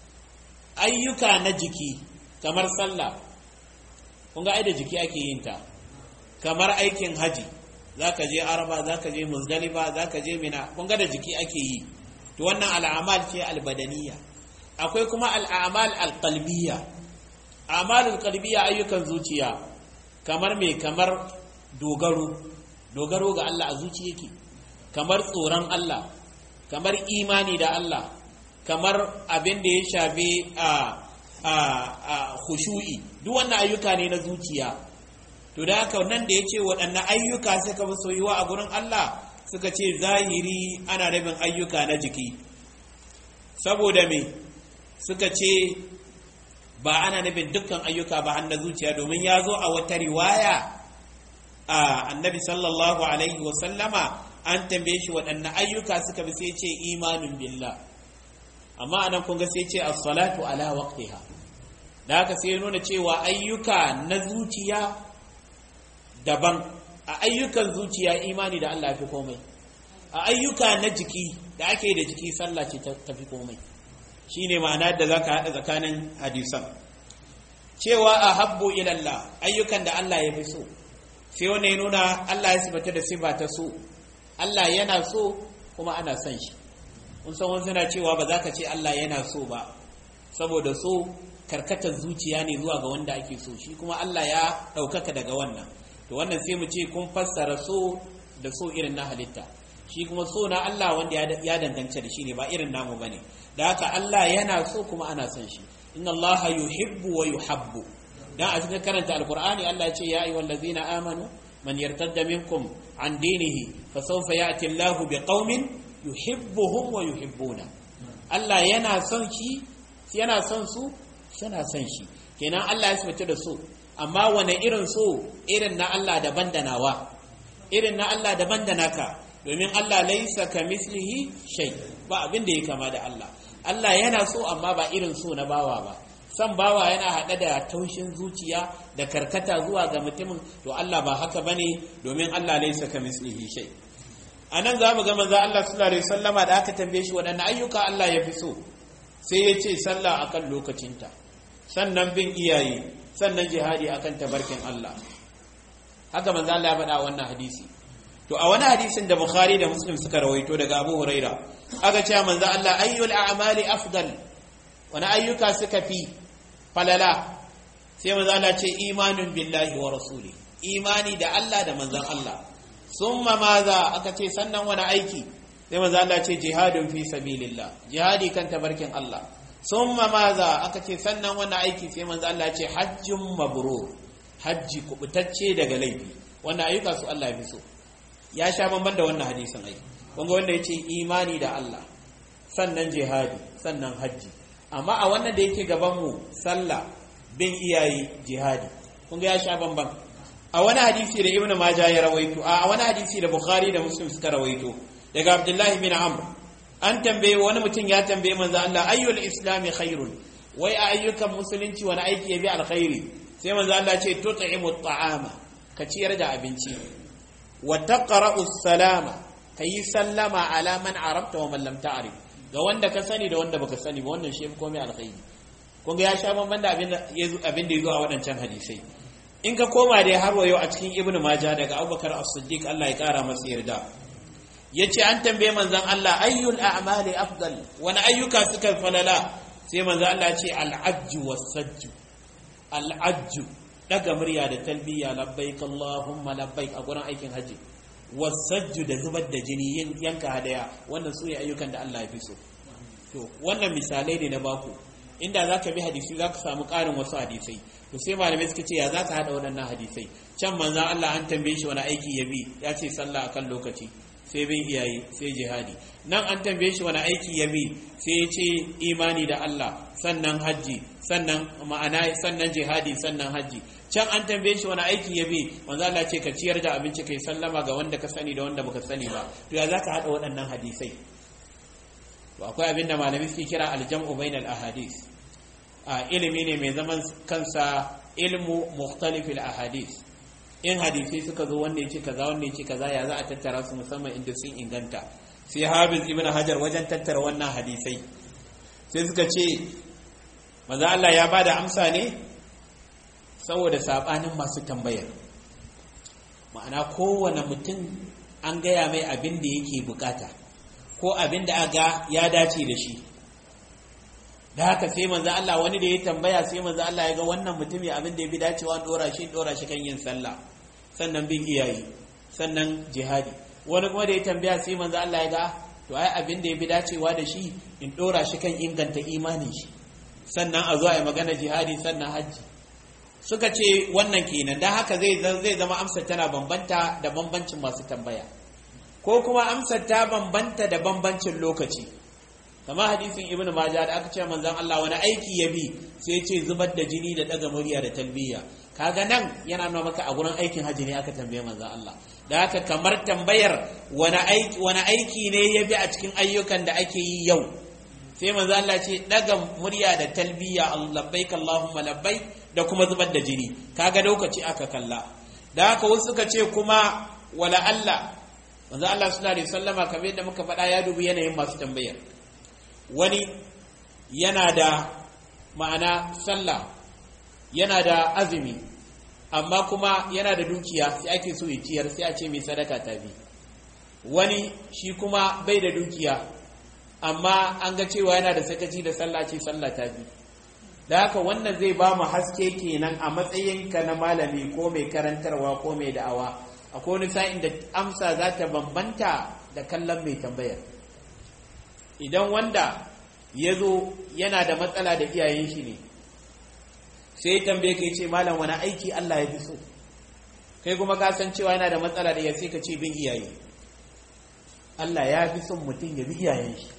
ayyuka na jiki kamar sallah kun ga da jiki ake yin ta kamar aikin haji zaka je araba zaka je muzdalifa zaka je mina kun ga da jiki ake yi to wannan al'amal ce albadaniya akwai kuma al'amal alqalbiyya amalul qalbiyya ayyukan zuciya kamar me kamar dogaro dogaro ga Allah a zuci yake kamar tsoron Allah kamar imani da Allah kamar abin da ya shafi a a khushu'i duk wannan ayyuka ne na zuciya to da haka nan da yace waɗannan ayyuka suka fi soyuwa a gurin Allah suka ce zahiri ana rabin ayyuka na jiki saboda me suka ce ba ana nufin dukkan ayyuka ba har na zuciya domin ya zo a wata riwaya a annabi sallallahu alaihi wasallama an tambaye shi waɗanne ayyuka suka bi sai ce imanin billah amma anan kun ga sai ce as-salatu ala waqtiha da haka sai nuna cewa ayyuka na zuciya daban a ayyukan zuciya imani da Allah fi komai a ayyuka na jiki da ake da jiki sallah ce ta fi komai shine ma'ana da zaka haɗa tsakanin hadisan cewa ahabbu ila Allah ayyukan da Allah ya fi so sai wanda ya nuna Allah ya sifata da sifa ta so Allah yana so kuma ana son shi kun san wani suna cewa ba za ka ce Allah yana so ba saboda so karkatar zuciya ne zuwa ga wanda ake so shi kuma Allah ya ɗaukaka daga wannan to wannan sai mu ce kun fassara so da so irin na halitta shi kuma so na Allah wanda ya dangance da shi ne ba irin namu bane da haka Allah yana so kuma ana son shi inna Allah yuhibbu wa yuhabbu dan a cikin karanta alqur'ani Allah ya ce ya ayyuhal ladzina amanu man yartadda minkum an dinihi fasawfa ya'ti Allah biqaumin yuhibbuhum wa yuhibbuna Allah yana son shi yana son su suna son shi kenan Allah ya sifata da so amma wane irin so irin na Allah daban da nawa irin na Allah daban da naka domin Allah laisa ka mislihi shay ba abin da ya kama da Allah Allah yana so amma ba irin so na bawa ba san bawa yana haɗe da taushin zuciya da karkata zuwa ga mutumin to Allah ba haka bane domin Allah laisa ka mislihi shay anan za mu ga manzo Allah sallallahu alaihi wasallama da aka tambaye shi waɗanne ayyuka Allah ya fi so sai ya ce sallah akan lokacinta sannan bin iyaye sannan jihadi akan tabarkin Allah haka manzo Allah ya faɗa wannan hadisi to a wani hadisin da Bukhari da Muslim suka rawaito daga Abu Huraira aka ce manzo Allah ayyul a'mali afdal wani ayyuka suka fi falala sai manzo Allah ce imanun billahi wa rasuli imani da Allah da manzon Allah summa maza aka ce sannan wani aiki sai manzo Allah ce jihadun fi sabilillah jihadi kan tabarkin Allah summa maza aka ce sannan wani aiki sai manzo Allah ce hajjun mabrur hajji kubutacce daga laifi wannan ayyuka su Allah ya fi so ya sha bamban da wannan hadisin ai kunga wanda yace imani da Allah sannan jihadi sannan hajji amma a wannan da yake gaban mu sallah bin iyaye jihadi kunga ya sha bamban a wani hadisi da ibnu majah ya rawaito a wani hadisi da bukhari da muslim suka rawaito daga abdullahi bin amr an tambaye wani mutum ya tambaye manzo Allah ayyul islami khairun wai a ayyukan musulunci wani aiki ya bi alkhairi sai manzo Allah ce tut'imu at'ama ka ciyar da abinci wa taqra'u salama kayi sallama ala man arabta wa man lam ta'rif ga wanda ka sani da wanda baka sani ba wannan shi komai alkhairi kun ga ya sha bamban da abin da abin da yazo a wadancan hadisai in ka koma dai har wayo a cikin ibnu maja daga abubakar as-siddiq Allah ya kara masa yarda yace an tambaye manzon Allah ayyul a'mali afdal wani ayyuka suka falala sai manzon Allah ya ce al-ajju was-sajju al-ajju daga murya da talbiya labbaik Allahumma labbaik a gurin aikin haji was-sajju da zubar da jini yin yanka hadaya wannan su ne ayyukan da Allah ya fi so to wannan misalai ne na baku inda zaka bi hadisi zaka samu ƙarin wasu hadisai to sai malamai suka ce ya za ka haɗa waɗannan hadisai can manzan Allah an tambaye shi wani aiki ya bi ya ce sallah akan lokaci sai bin iyaye sai jihadi nan an tambaye shi wani aiki ya bi sai ya ce imani da Allah sannan hajji sannan ma'ana sannan jihadi sannan hajji can an tambaye shi wani aiki ya bi manzan Allah ce ka ciyar da abinci kai sallama ga wanda ka sani da wanda baka sani ba to ya za ka haɗa waɗannan hadisai to akwai abin da malamai suke kira aljam'u bainal ahadith a ilimi ne mai zaman kansa ilmu mukhtalifil ahadith in hadisi suka zo wanda yace kaza wanda yace kaza ya za a tattara su musamman inda sun inganta sai hafiz ibn hajar wajen tattara wannan hadisai sai suka ce maza Allah ya bada amsa ne saboda sabanin masu tambayar ma'ana kowane mutum an gaya mai abin da yake bukata ko abin da aga ya dace da shi da haka sai manzo Allah wani da ya tambaya sai manzo Allah ya ga wannan mutumi abin da ya bi dacewa dora shi dora shi kan yin sallah sannan bin iyaye sannan jihadi wani kuma da ya tambaya sai manzo Allah ya ga to ai abin da ya bi dacewa da shi in dora shi kan inganta imanin shi sannan a zo a yi magana jihadi sannan hajji suka ce wannan kenan dan haka zai zai zama amsar tana bambanta da bambancin masu tambaya ko kuma amsar ta bambanta da bambancin lokaci kamar hadisin ibn majah da aka ce manzon Allah wani aiki ya bi sai ce zubar da jini da daga murya da talbiya kaga nan yana nuna maka a gurin aikin haji ne aka tambaye manzon Allah da haka kamar tambayar wani aiki wani aiki ne ya bi a cikin ayyukan da ake yi yau sai manzon Allah ce daga murya da talbiya labbaik allahumma labbaik da kuma zubar da jini kaga lokaci aka kalla da haka wasu suka ce kuma wala Allah manzon Allah sallallahu alaihi wasallama kamar yadda muka faɗa ya dubi yanayin masu tambayar wani yana da ma'ana sallah yana da azumi amma kuma yana da dukiya sai ake so ya ciyar sai a ce mai sadaka ta bi wani shi kuma bai da dukiya amma an ga cewa yana da sakaci da sallah ce sallah ta bi da haka wannan zai ba mu haske kenan a matsayinka na malami ko mai karantarwa ko mai da'awa akwai wani sa'in da amsa za ta bambanta da kallon mai tambayar idan wanda ya zo yana da matsala da iyayen shi ne sai tambaye ka ce malam wani aiki Allah ya fi so kai kuma ka san cewa yana da matsala da ya sai ka ce bin iyaye Allah ya fi son mutum ya bi iyayen shi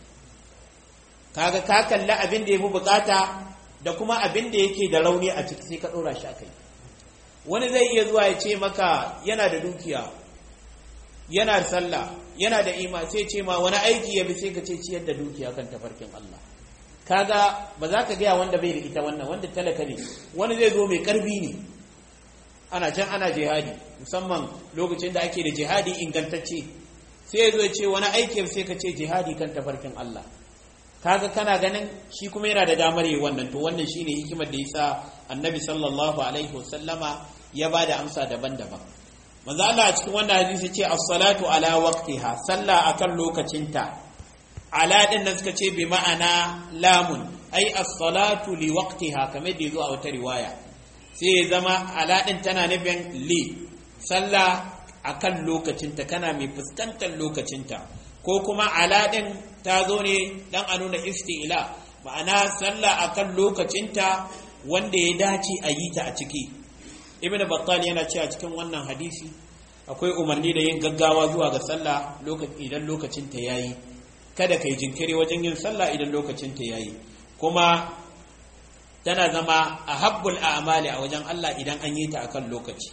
kaga ka kalli abin da ya fi bukata da kuma abin da yake da rauni a ciki sai ka ɗora shi a kai wani zai iya zuwa ya ce maka yana da dukiya yana da sallah yana da ima sai ce ma wani aiki ya bi sai ka ce ciyar da dukiya kan tafarkin Allah kaga ba za ka gaya wanda bai da ita wannan wanda talaka ne wani zai zo mai karfi ne ana can ana jihadi musamman lokacin da ake da jihadi ingantacce sai zo ce wani aiki sai ka ce jihadi kan tafarkin Allah kaga kana ganin shi kuma yana da damar yi wannan to wannan shine hikimar da yasa annabi sallallahu alaihi wasallama ya ba da amsa daban-daban manzo Allah a cikin wannan hadisi ce as-salatu ala waqtiha sallah akan lokacinta ala din nan suka ce bi ma'ana lamun ai as-salatu li waqtiha kamar da yazo a wata riwaya sai ya zama ala din tana nufin li sallah akan lokacinta kana mai fuskantar lokacinta ko kuma ala din ta zo ne dan a nuna isti'la ma'ana sallah akan lokacinta wanda ya dace a yi ta a ciki ibnu battal yana cewa cikin wannan hadisi akwai umarni da yin gaggawa zuwa ga sallah idan lokacin ta yayi kada kai jinkiri wajen yin sallah idan lokacin ta yayi kuma tana zama a habbul a'mali a wajen Allah idan an yi ta akan lokaci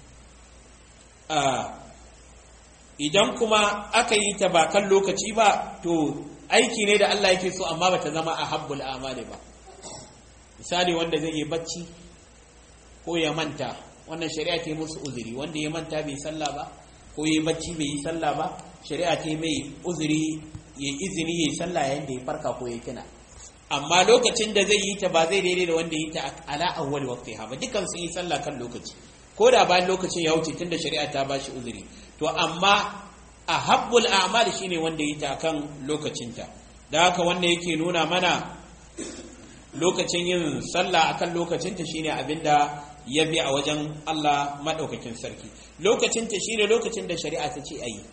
idan kuma aka yi ta ba kan lokaci ba to aiki ne da Allah yake so amma bata zama a habbul a'mali ba misali wanda zai yi bacci ko ya manta wannan shari'a ta yi musu uzuri wanda ya manta bai sallah ba ko ya bacci bai yi sallah ba shari'a ta mai uzuri ya izini ya yi sallah yayin da ya farka ko ya kina amma lokacin da zai yi ta ba zai daidai da wanda yi ta ala awwal waqtiha ba dukan sun yi sallah kan lokaci ko da bayan lokacin ya wuce tunda shari'a ta bashi uzuri to amma a habbul a'mal shine wanda yi ta kan lokacinta da haka wanda yake nuna mana lokacin yin sallah akan lokacinta shine abinda ya bi a wajen Allah maɗaukakin sarki lokacinta shine lokacin da shari'a ta ce a yi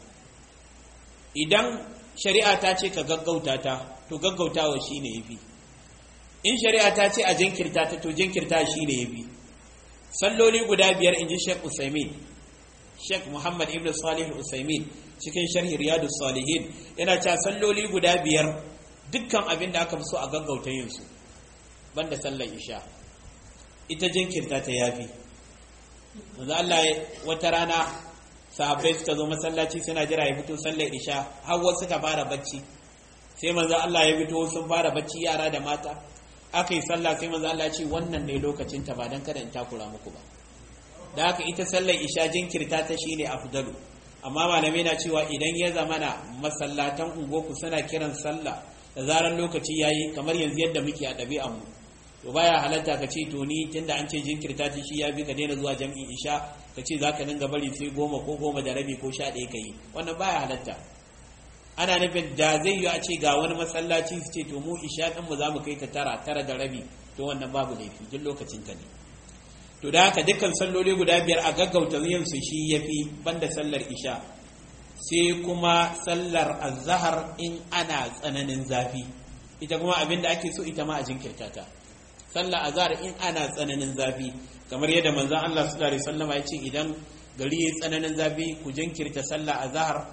idan shari'a ta ce ka gaggauta ta to gaggautawa shine ya fi in shari'a ta ce a jinkirta ta to jinkirta shine ya fi salloli guda biyar in ji sheikh usaimin sheikh muhammad ibn salih usaimin cikin sharhi riyadu salihin yana cewa salloli guda biyar dukkan abin da aka fi so a gaggauta yin su banda sallar isha ita jinkirta ta yafi manzo Allah wata rana sahabbai suka zo masallaci suna jira ya fito sallar isha har wasu suka fara bacci sai manzo Allah ya fito sun fara bacci yara da mata aka yi sallah sai manzo Allah ya ce wannan ne lokacin ta ba dan kada in takura muku ba da haka ita sallar isha jinkirta ta shine afdalu amma malamai na cewa idan ya zamana masallatan ungoku suna kiran sallah da zaran lokaci yayi kamar yanzu yadda muke a ɗabi'an mu to baya halatta ka ce to ni tunda an ce jinkirta ta shi ya bi ka daina zuwa jam'i isha ka ce za ka dinga bari sai goma ko goma da rabi ko sha ɗaya ka yi wannan baya halatta ana nufin da zai yi a ce ga wani masallaci su ce to mu isha ɗin mu za mu kai ta tara tara da rabi to wannan babu laifi duk lokacin ta ne to da haka dukkan salloli guda biyar a gaggauta yin su shi yafi banda sallar isha sai kuma sallar azhar in ana tsananin zafi ita kuma abin da ake so ita ma a jinkirta ta sallah azhar in ana tsananin zafi kamar yadda manzon Allah sallallahu alaihi wasallam ya ce idan gari yayi tsananin zafi ku jinkirta sallah azhar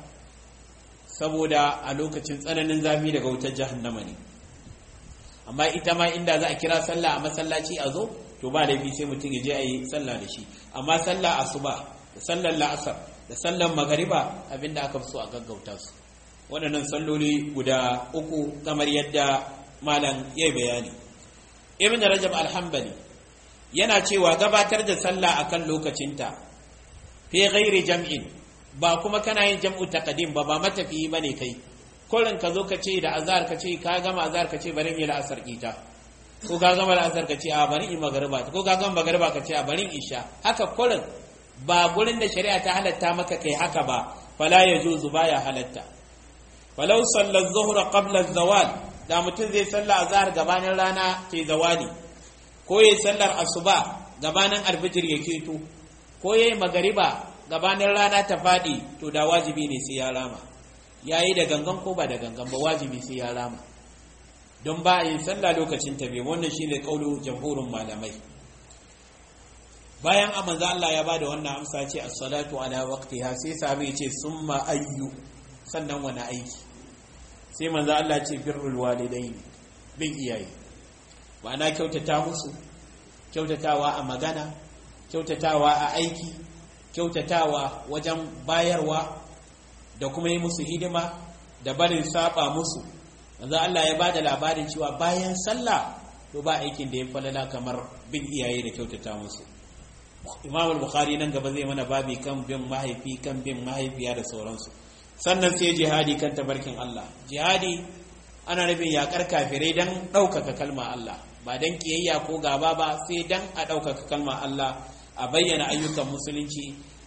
saboda a lokacin tsananin zafi daga wutar jahannama ne amma ita ma inda za a kira sallah a masallaci a zo to ba laifi sai mutum ya je a yi sallah da shi amma sallah asuba da sallar la'asar da sallar magariba abinda aka fi so a gaggauta su waɗannan salloli guda uku kamar yadda malam ya bayani ibn rajab alhambali yana cewa gabatar da sallah akan lokacinta fi ghairi jam'in ba kuma kana yin jam'u taqdim ba ba matafiyi bane kai kullun ka zo ka ce da azhar ka ce ka gama azhar ka ce bari in yi la'asar ita ko ka gama la'asar ka ce a bari in magariba ko ka gama magariba ka ce a bari in isha haka kullun ba gurin da shari'a ta halatta maka kai haka ba fala yajuzu baya halatta falau salla zuhra qabla zawal da mutum zai salla azhar gabanin rana ke zawali ko yayi sallar asuba gabanin alfijir ya keto ko yayi magariba gabanin rana ta fadi to da wajibi ne sai ya rama yayi da gangan ko ba da gangan ba wajibi sai ya rama don ba yin sallah lokacin ta bai wannan shine kaulu jamhurin malamai bayan amanzo Allah ya bada wannan amsa ce as-salatu ala waqtiha sai sahabi ce summa ayyu sannan wani aiki sai manzo Allah ce birrul walidaini bin iyaye ma'ana kyautata musu kyautatawa a magana kyautatawa a aiki kyautatawa wajen bayarwa da kuma yi musu hidima da barin saba musu manzo Allah ya bada labarin cewa bayan sallah to ba aikin da ya falala kamar bin iyaye da kyautata musu Imam al-Bukhari nan gaba zai mana babi kan bin mahaifi kan bin mahaifiya da sauransu sannan sai jihadi kan tabarkin Allah jihadi ana nufin yakar kafirai dan ɗaukaka kalma Allah ba dan kiyayya ko gaba ba sai dan a ɗaukaka kalma Allah a bayyana ayyukan musulunci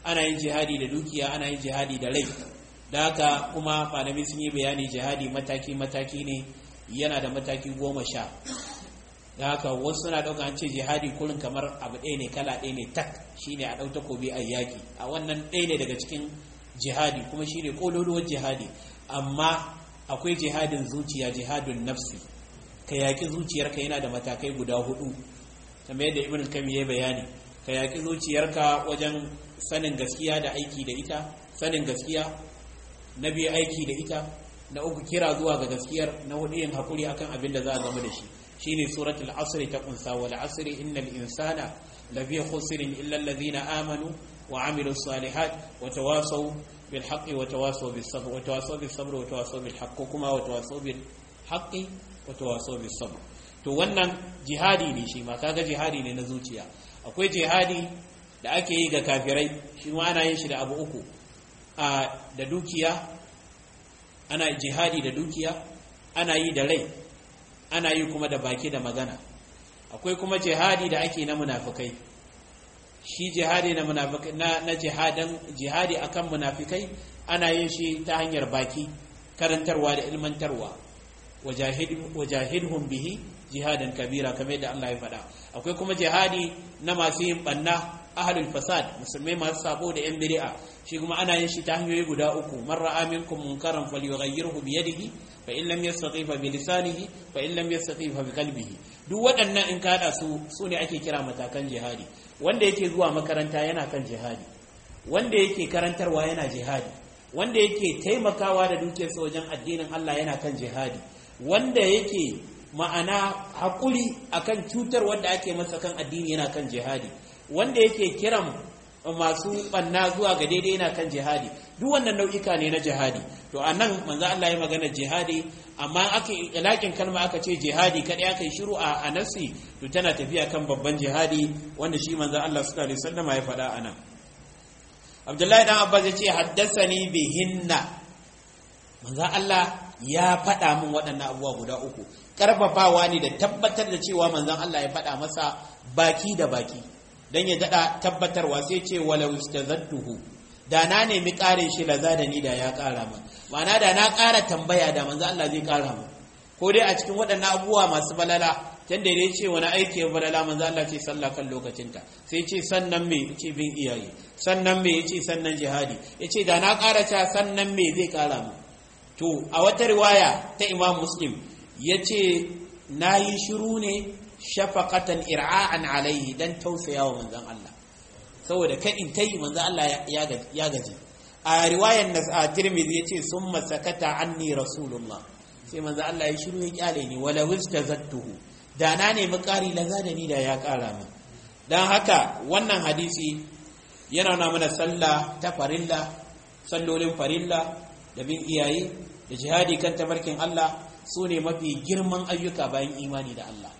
ana yin jihadi da dukiya ana yin jihadi da rai da haka kuma malamai sun yi bayani jihadi mataki mataki ne yana da mataki goma sha da haka wasu suna ɗauka an ce jihadi kurin kamar abu ɗaya ne kala ɗaya ne tak shine a ɗau takobi a yaƙi a wannan ɗaya ne daga cikin jihadi kuma shine ƙololuwar jihadi amma akwai jihadin zuciya jihadin nafsi ka yaƙi zuciyarka yana da matakai guda hudu kamar yadda ibn kami ya bayani ka yaƙi zuciyarka wajen sanin gaskiya da aiki da ita sanin gaskiya na biyu aiki da ita na uku kira zuwa ga gaskiyar na hudu yin haƙuri akan abin da za a zama da shi shine suratul asri ta kunsa wal asri innal insana lafi khusrin illa alladhina amanu wa amilu salihat wa tawasaw bil haqqi wa tawasaw bis sabr wa tawasaw bis sabr wa tawasaw bil haqqi kuma wa tawasaw bil haqqi wa tawasaw bis sabr to wannan jihadi ne shi ma kaga jihadi ne na zuciya akwai jihadi da ake yi ga kafirai shi ma ana yin shi da abu uku a da dukiya ana jihadi da dukiya ana yi da rai ana yi kuma da baki da magana akwai kuma jihadi da ake na munafikai shi jihadi na munafikai na, na jihadan jihadi akan munafikai ana yin shi ta hanyar baki karantarwa da ilmantarwa wajahidhum bihi jihadan kabira kamar yadda Allah ya faɗa akwai kuma jihadi na masu yin banna ahlul fasad musulmai masu sabo da yan bid'a shi kuma ana yin shi ta hanyoyi guda uku man ra'a minkum munkaran falyughayyirhu bi yadihi fa in lam yastati fa bi lisanihi fa in lam yastati fa bi qalbihi duk waɗannan in ka hada su su ne ake kira matakan jihadi wanda yake zuwa makaranta yana kan jihadi wanda yake karantarwa yana jihadi wanda yake taimakawa da dukiyarsa wajen addinin Allah yana kan jihadi wanda yake ma'ana haƙuri akan cutar wanda ake masa kan addini yana kan jihadi wanda yake kiran masu banna zuwa ga daidai yana kan jihadi duk wannan nau'ika ne na jihadi to a nan manzo Allah ya magana jihadi amma aka ilakin kalma aka ce jihadi kadai aka yi shiru a nafsi to tana tafiya kan babban jihadi wanda shi manzo Allah sallallahu alaihi wasallam ya faɗa anan Abdullahi dan Abbas ya ce haddasani bihinna manzo Allah ya faɗa min waɗannan abubuwa guda uku karfafawa ne da tabbatar da cewa manzon Allah ya faɗa masa baki da baki dan ya daɗa tabbatarwa sai ce walau istazadduhu da na nemi ƙarin shi laza da ni da ya ƙara min ma'ana da na ƙara tambaya da manzo Allah zai ƙara min ko dai a cikin waɗannan abubuwa masu balala can da ya ce wani aiki ya balala manzo Allah ce sallah kan lokacinta sai ce sannan me ce bin iyaye sannan me yace sannan jihadi yace da na ƙara ta sannan me zai ƙara min to a wata riwaya ta Imam Muslim yace nayi shiru ne shafaqatan ir'a'an alaihi dan tausayawa manzon Allah saboda kadin kai manzon Allah ya gaji a riwayar nas a Tirmidhi yace summa sakata anni rasulullah sai manzon Allah ya shiru ya kyale ni wala wistazattuhu da na nemi ƙari laza da ni da ya ƙara min dan haka wannan hadisi yana na mana sallah ta farilla sallolin farilla da bin iyaye da jihadi kan tabarkin Allah su ne mafi girman ayyuka bayan imani da Allah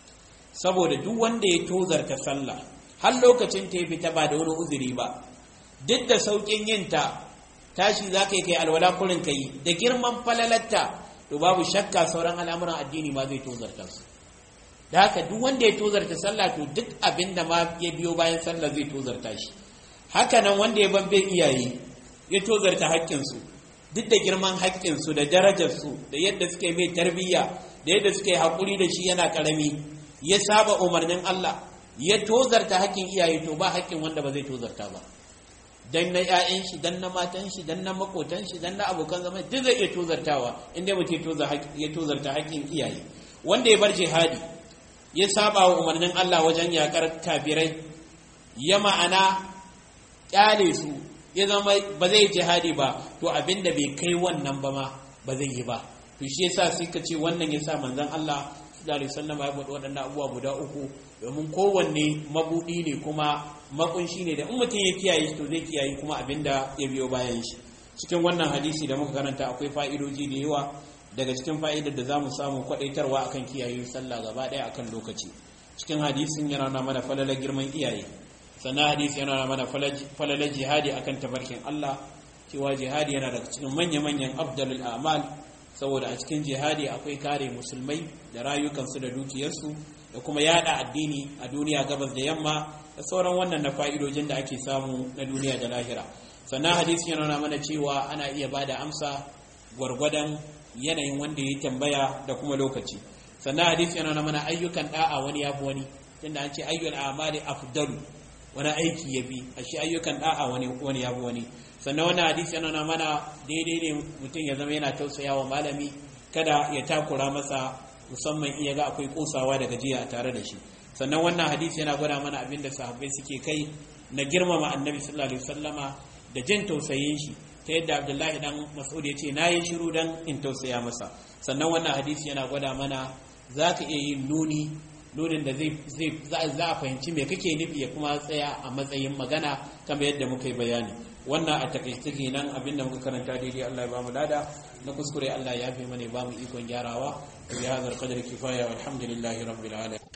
saboda duk wanda ya tozarta sallah har lokacin ta ya fita ba da wani uzuri ba duk da saukin yinta tashi za ka yi kai alwala kurin ka yi da girman falalatta to babu shakka sauran al'amuran addini ma zai tozarta su da haka duk wanda ya tozarta sallah to duk abin da ma ya biyo bayan sallah zai tozarta shi haka nan wanda ya babbe iyaye ya tozarta haƙƙinsu duk da girman haƙƙinsu da darajarsu da yadda suka yi mai tarbiyya da yadda suka yi haƙuri da shi yana ƙarami ya saba umarnin Allah ya tozarta haƙƙin iyaye to ba haƙƙin wanda ba zai tozarta ba dan na ƴaƴan shi dan na matan shi dan na makotan shi dan na abokan zama duk zai iya tozartawa inda mutum ya tozarta haƙƙin iyaye wanda ya bar jihadi ya saba wa umarnin Allah wajen yakar kafirai ya ma'ana kyale su ya zama ba zai jihadi ba to abinda bai kai wannan ba ma ba zai yi ba to shi yasa sai ka ce wannan yasa manzon Allah sallallahu alaihi wasallam ya faɗi waɗannan abubuwa guda uku domin kowanne mabudi ne kuma makunshi ne da in mutum ya kiyaye to zai kiyaye kuma abinda ya biyo bayan shi cikin wannan hadisi da muka karanta akwai fa'idoji da yawa daga cikin fa'idar da zamu samu kwadaitarwa akan kiyaye sallah gaba ɗaya akan lokaci cikin hadisin yana nuna mana falalar girman iyaye sannan hadisi yana nuna mana falalar jihadi akan tabarkin Allah cewa jihadi yana daga cikin manya-manyan afdalul a'mal saboda a cikin jihadi akwai kare musulmai da rayukansu da dukiyarsu da kuma yada addini a duniya gabas da yamma da sauran wannan na fa'idojin da ake samu na duniya da lahira sannan hadisi yana nuna mana cewa ana iya bada amsa gwargwadon yanayin wanda ya tambaya da kuma lokaci sannan hadisi yana nuna mana ayyukan da'a wani yafi wani tunda an ce ayyul a'mali afdalu wani aiki ya bi a shi ayyukan da'a wani wani yafi wani sannan wannan hadisi yana nuna mana daidai ne mutum ya zama yana tausaya wa malami kada ya takura masa musamman iya ga akwai kosawa da gajiya a tare da shi sannan wannan hadisi yana gwada mana abin da sahabbai suke kai na girmama annabi sallallahu alaihi wasallama da jin tausayin shi ta yadda abdullahi dan mas'ud ya ce na yi shiru dan in tausaya masa sannan wannan hadisi yana gwada mana za ka iya yin nuni nunin da zai za a fahimci me kake nufi ya kuma tsaya a matsayin magana kamar yadda muka yi bayani wannan a takaice kenan abinda muka karanta daidai Allah ya bamu lada na kuskure Allah ya fi mana ba mu ikon gyarawa bi hadar qadri kifaya walhamdulillahi rabbil alamin